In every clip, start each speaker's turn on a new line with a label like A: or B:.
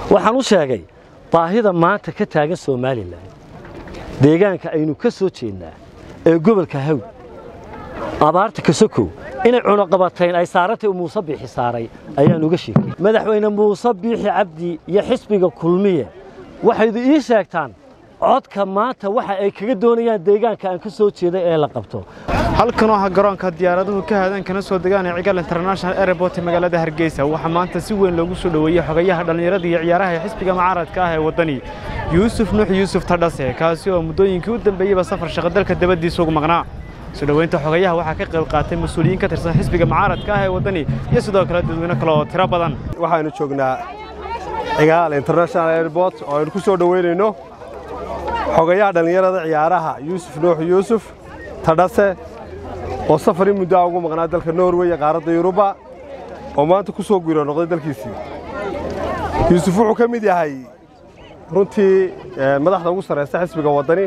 A: waxaan u sheegay baahida maanta ka taagan somalilan deegaanka aynu ka soo jeednaa ee gobolka haw abaarta kasokow inay cunaqabatayn ay saarantay muuse biixi saaray ayaan uga sheekay madaxweyne muuse biixi cabdi iyo xisbiga kulmiye waxaydu ii sheegtaan codka maanta waxa ay kaga doonayaan deegaanka aan ka soo jeeday ee la qabto
B: halkan oo ah garoonka diyaaraduhu ka haadaan kana soo degaan ee cigal international airport ee magaalada hargeysa waxaa maanta si weyn loogu soo dhoweeyey xogayaha dhallinyarada iyo ciyaaraha ee xisbiga mucaaradka ah ee waddani yuusuf nuux yuusuf tadhase kaasi oo muddooyinkii u dambeeyeyba safar shaqo dalka dabaddiisa ugu maqnaa soo dhoweynta xogayaha waxaa ka qayb qaatay mas-uuliyiin ka tirsan xisbiga mucaaradka ah ee waddani iyo sidoo kale dadweyne kale oo tiro badan
C: waxaynu joognaa cigaal international airport oo aynu ku soo dhoweynayno xogayaha dhallinyarada ciyaaraha yuusuf nuux yuusuf tadhase oo safar in muddoa ugu maqnaa dalka norway ee qaaradda yuruba oo maanta ku soo guuro noqday dalkiisii yuusuf wuxuu ka mid yahay runtii madaxda ugu sarraysta xisbiga waddani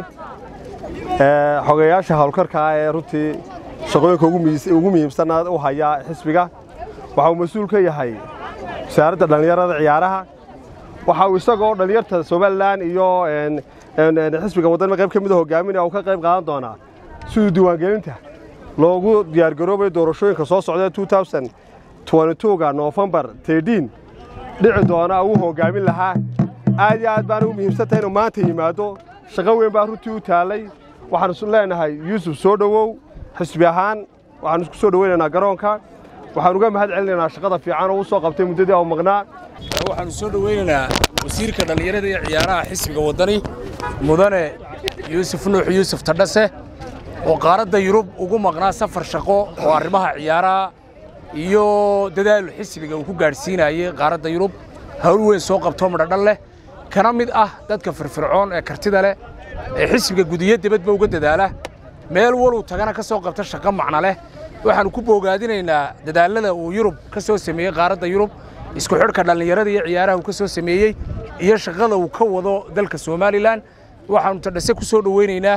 C: xogayaasha howlkarka ah ee runtii shaqooyinka ugu muhiimsanna u haya xisbiga waxa uu mas-uul ka yahay wasaaradda dhallinyarada ciyaaraha waxa uu isagoo dhallinyarta somalilan iyo xisbiga waddani qayb ka mida hogaaminaya uu ka qayb qaadan doonaa siduu diiwaangelinta loogu diyaargaroobayo doorashooyinka soo socda ga noofembar dhici doona uu hogaamin lahaa aad iyo aad baana u muhiimsantahay inuu maanta yimaado shaqo weyn baa runtii u taallay waxaanu leenahay yuusuf soo dhowow xisbi ahaan waxaanu isku soo dhoweynaynaa garoonka waxaan uga mahad celinaynaa shaqada fiican oo u soo qabtay muddadii au maqnaa
D: waxaanu soo dhoweynaynaa wasiirka dhallinyarada iyo ciyaaraha xisbiga waddani mudane yuusuf nuux yuusuf tadhase oo qaaradda yurub ugu maqnaa safar shaqo oo arrimaha ciyaaraha iyo dadaal xisbiga uu ku gaadhsiinayey qaaradda yurub hawl weyn soo qabtoo midhodhan leh kana mid ah dadka firfircoon ee kartida leh ee xisbiga gudiyo debadba uga dadaala meel waluu tagana ka soo qabta shaqo macno leh waxaannu ku boogaadinaynaa dadaallada uu yurub ka soo sameeyey qaaradda yurub isku xidhka dhallinyarada iyo ciyaaraha uu ka soo sameeyey iyo shaqada uu ka wado dalka somalilan waxaannu tadhase ku soo dhoweynaynaa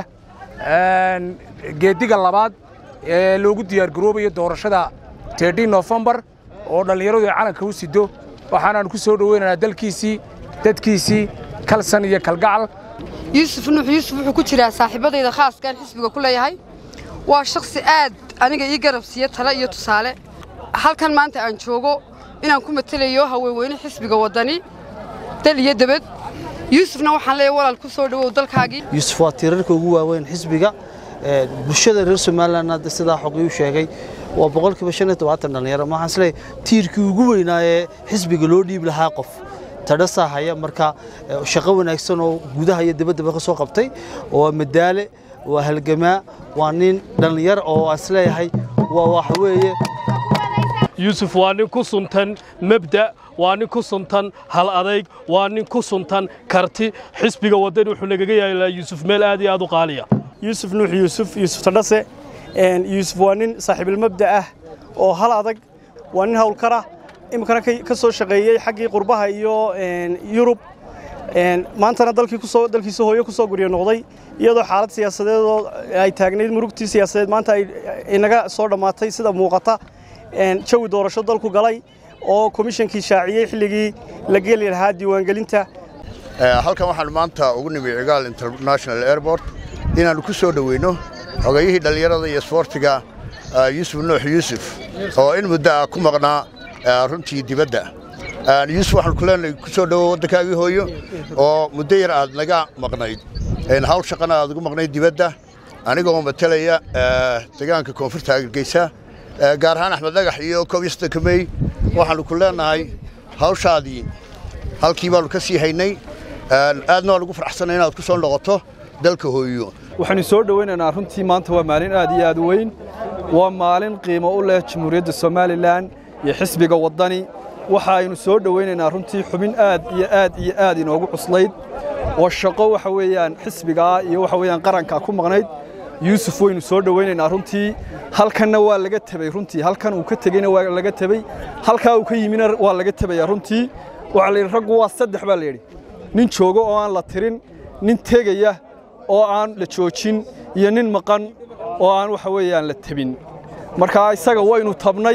D: geediga labaad ee loogu diyaargaroobayo doorashada tedhi nofembar oo dhallinyaradu ay calanka u sido waxaanaannu ku soo dhoweynaynaa dalkiisii dadkiisii kalsan iyo kalgacal
E: yuusuf nuux yuusuf wuxuu ku jiraa saaxiibadayda khaaskaan xisbiga ku leeyahay waa shakhsi aad aniga ii garab siiya tale iyo tusaale halkan maanta aan joogo inaan ku matelayo haweenweyne xisbiga waddani dal iyo debed yuusufna waxaan leeyahay walaal ku soo dhowow dalkaagii
F: yuusuf waa tiirarka ugu waaweyn xisbiga bulshada reer somalilan hadda sidaa xoqii u sheegay waa boqolkiiba shan iyo tobaatan dhallinyaro waxaan isleeyahay tiirkii ugu weynaa ee xisbiga loo dhiibi lahaa qof tadhasaa haya marka shaqo wanaagsan oo gudaha iyo dibaddaba ka soo qabtay waa madaale waa halgamaa waa nin dhallinyar oo aan isleeyahay waa waxa weeye
G: yuusuf waa nin ku suntan mabda' waa nin ku suntan hal adayg waa nin ku suntan karti xisbiga waddani wuxuu nagaga yaalaa yuusuf meel aad iyo aad u qaaliya
H: yuusuf nuux yuusuf yuusuf tadhase yuusuf waa nin saaxiibilmabda ah oo hal adag waa nin howlkara iminkana ka soo shaqeeyey xaggii qurbaha iyo yurub maantana dalkiisa hooyo ku soo guryo noqday iyadoo xaalad siyaasadeedoo ay taagnayd murugtii siyaasadeed maanta ay inaga soo dhammaatay sida muuqata jawi doorasho dalku galay oo komishankii shaaciyey xilligii la geli lahaa diiwaangelinta
I: halkan waxaanu maanta ugu nimi cigaal international airport inaannu ku soo dhoweyno xogayihii dhallinyarada iyo isboortiga yuusuf nuux yuusuf oo in muddo ah ku maqnaa runtii dibadda yuusuf waxaanu ku leenahay ku soo dhowo waddankaagii hooyo oo muddo yar aad naga maqnayd hawl shaqana aad ugu maqnayd dibadda anigoo matelaya deegaanka koonfurta hargeysa gaar ahaan axmed dhagax iyo koob iyo soddonka mey waxaannu ku leenahay hawshaadii halkii baannu ka sii haynay aadna waan ugu farxsanay inaad ku soo noqoto dalka hooyo
J: waxaynu soo dhowaynaynaa runtii maanta waa maalin aad iyo aad u weyn waa maalin qiimo u leh jamhuuriyadda somalilan iyo xisbiga waddani waxa aynu soo dhowaynaynaa runtii xubin aad iyo aad iyo aad inoogu cuslayd oo shaqo waxa weeyaan xisbigaa iyo waxa weeyaan qarankaa ku maqnayd yuusuf waynu soo dhowaynaynaa runtii halkanna waa laga tebey runtii halkan uu ka tegeyna waa laga tebey halkaa uu ka yimina waa laga tebaya runtii waxaa la yidhi raggu waa saddex baa la yidhi nin joogo oo aan la tirin nin tegaya oo aan la joojin iyo nin maqan oo aan waxa weeyaan la tebin marka isaga waynu tabnay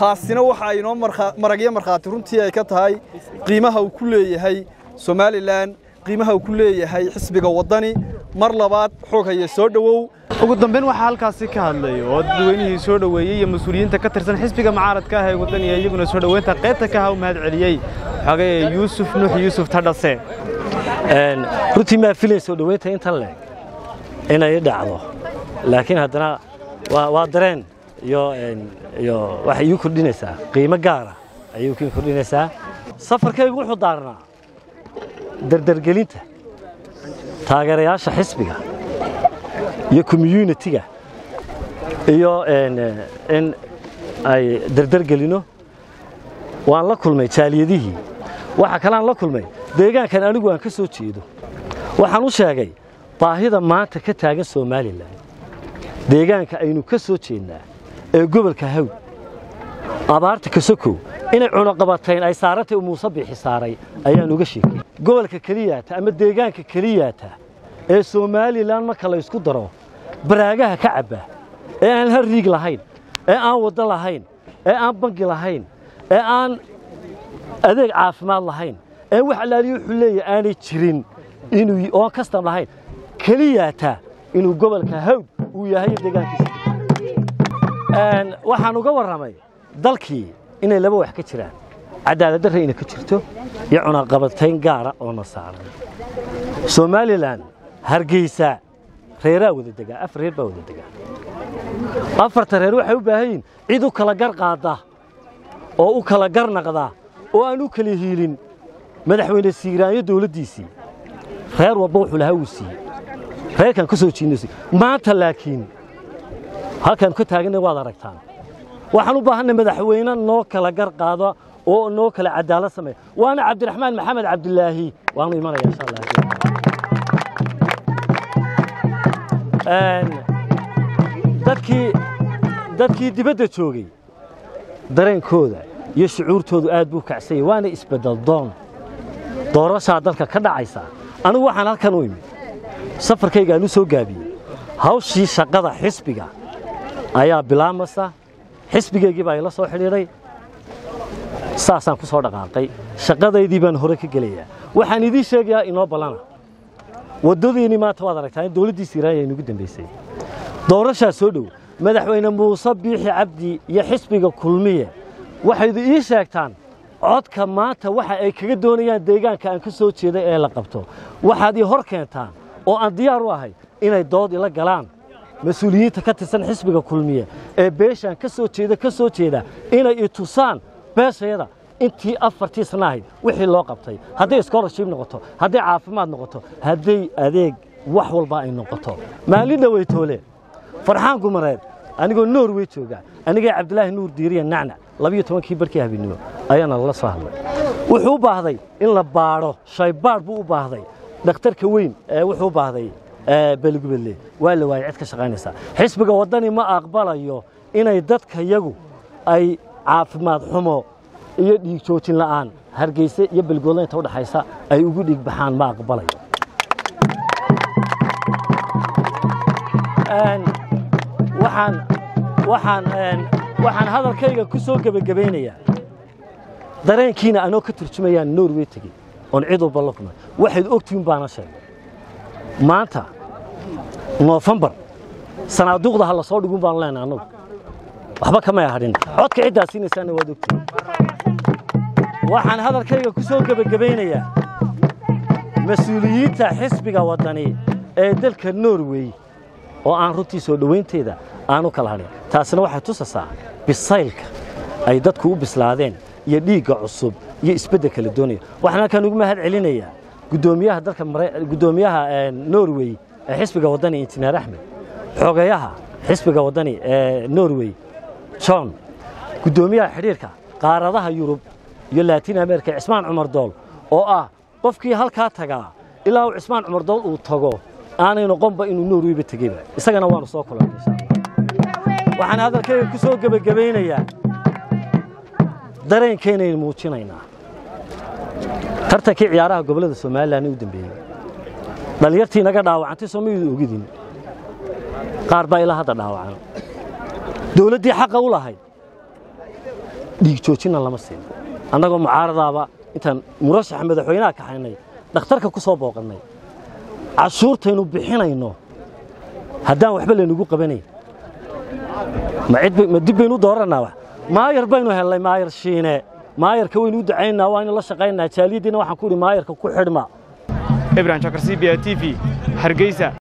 J: taasina waxa ay inoo maragyo markhaati runtii ay ka tahay qiimaha uu ku leeyahay somalilan qiimaha uu ku leeyahay xisbiga waddani mar labaad xoog haya soo dhowow
B: ugu dambeyn waxaa halkaasi ka hadlay oo dadweynihii soo dhoweeyey iyo mas-uuliyiinta ka tirsan xisbiga mucaaradka ah ee waddaniga iyaguna soo dhoweynta qaybta ka ha u mahad celiyey xogaye yuusuf nuux yuusuf tadhase
A: runtii maa filay soo dhoweynta intan leeg inay dhacdo laakiin haddana waa dareen iyo iyo waxay ii kordhinaysaa qiimo gaara ayay kii kordhinaysaa safarkaygu wuxuu daarnaa dardargelinta taageerayaasha xisbiga iyo communitiga iyo in ay dardargelino waan la kulmay jaaliyadihii waxa kaleaan la kulmay deegaankan anigu aan ka soo jeedo waxaan u sheegay baahida maanta ka taagan somalilan deegaanka aynu ka soo jeednaa ee gobolka hawd abaarta kasokow inay cunaqabatayn ay saarantay muuse biixi saaray ayaan uga sheegay gobolka keliyaata ama deegaanka keliyaata ee somalilan marka la ysku daro baraagaha ka cabba ee aan hal riig lahayn ee aan waddo lahayn ee aan bangi lahayn ee aan adeeg caafimaad lahayn ee wax allaaliyo wuxuu leeyahay aanay jirin inuu oon kastam lahayn keliyaata inuu gobolka hawd uu yahay deegaankiisa waxaan uga warramay dalkii inay laba wax ka jiraan cadaalad darra inay ka jirto iyo cunaqabatayn gaara oo na saaran somalilan hargeysa reeraa wada degaa afar reer baa wada degaa afarta reer waxay u baahan yihin cid u kala gar qaadda oo u kala gar naqda oo aan u kala hiilin madaxweyne siiraanyo dawladdiisii reer walba wuxuu lahaa uu siiyey reerkan ka soo jiidnaysi maanta laakiin halkaan ka taaganna waad aragtaan waxaan u baahannay madaxweyne noo kala gar qaado oo noo kala cadaalad sameeya waana cabdiraxmaan maxamed cabdilaahi waanu imanaya insha allah dadkii dadkii dibadda joogay dareenkooda iyo shucuurtoodu aad buu kacsanyay waana isbeddel doon doorashaa dalka ka dhacaysa anigu waxaan halkan u imid safarkayga aan u soo gaabiyey hawshii shaqada xisbiga ayaa bilaabmasa xisbigaygii baa ila soo xidhiidhay saasaan ku soo dhaqaaqay shaqadaydii baan hore ka gelayaa waxaan idiin sheegayaa inoo ballana waddadiinii maanta waad aragtaa in dawladdii siiraanya inugu dambaysay doorashaa soo dhow madaxweyne muuse biixi cabdi iyo xisbiga kulmiye waxaydu ii sheegtaan codka maanta waxa ay kaga doonayaan deegaanka aan ka soo jeeday ee la qabto waxaad ii hor keentaan oo aan diyaar u ahay inay dood ila galaan mas-uuliyiinta ka tirsan xisbiga kulmiye ee beeshaan ka soo jeeda ka soo jeeda inay i tusaan beeshayada intii afartii sana ahayd wixii loo qabtay hadday scholarship noqoto hadday caafimaad noqoto hadday adeeg wax walba ay noqoto maalin dhaweytoole farxaan gumareed anigoo norway jooga anigay cabdilaahi nuur diiriya nacnac labiyo tobankii barkii habeennimo ayaana lala soo hadlay wuxuu u baahday in la baadho shaybaadh buu u baahday dhakhtarka weyn ee wuxuu u baahday beligubadle waa la waayay cid ka shaqaynaysaa xisbiga waddani ma aqbalayo inay dadkayagu ay caafimaad xumo iyo dhiig joojin la'aan hargeyse iyo belgoodla inta udhaxaysa ay ugu dhiig baxaan ma aqbalayo waxaan waxaan waxaan hadalkayga ku soo gebagabaynayaa dareenkiina anoo ka turjumayaan norway tegey oon cid walba la kulmay waxayd ogtihiin baana sheegay maanta noofembar sanaaduuqda ha la soo dhigun baanu leenahay annagu waxba kamay hadhin codka ciddaa siinaysaana waad ogtihiin waxaan hadalkayga ku soo gebagabaynayaa mas-uuliyiinta xisbiga waddani ee dalka norway oo aan runtii soo dhowaynteeda aanu kala hadhin taasina waxay tusasaa bisaylka ay dadku u bislaadeen iyo dhiigga cusub iyo isbeddelka la doonaya waxaan halkaan ugu mahad celinayaa guddoomiyaha dalka guddoomiyaha norway ee xisbiga waddani injineer axmed xogayaha xisbiga waddani ee norway john guddoomiyaha xidhiirka qaaradaha yurub iyo laatin america cismaan cumar dool oo ah qofkii halkaa tagaa ilaa uu cismaan cumar dool uu tago aanay noqonba inuu norwayba tegeyba isagana waanu soo kulannay insha allah waxaan hadalkayga ku soo gebagabaynayaa dareenkaynaynu muujinaynaa tartankii ciyaaraha gobollada somalilan u dambeeyey dhallinyartii naga dhaawacantay soo maydu ogidin qaar baa ilaa hadda dhaawacan dawladdii xaqa u lahayd dhiig joojinna lama siin annagoo mucaaradaaba intaan murashaxa madaxweynaha kaxaynay dhakhtarka ku soo booqannay cashuurtaynu bixinayno haddaan waxba laynugu qabanayn ma cid ma dib baynu u doorannaa wax maayar baynu hellay maayar shiine maayarka waynu u ducaynaa waa inu la shaqaynaa jaaliyaddiina waxaan ku idhi maayarka ku xidhma
B: ibrahim jakar c b a t v hargeysa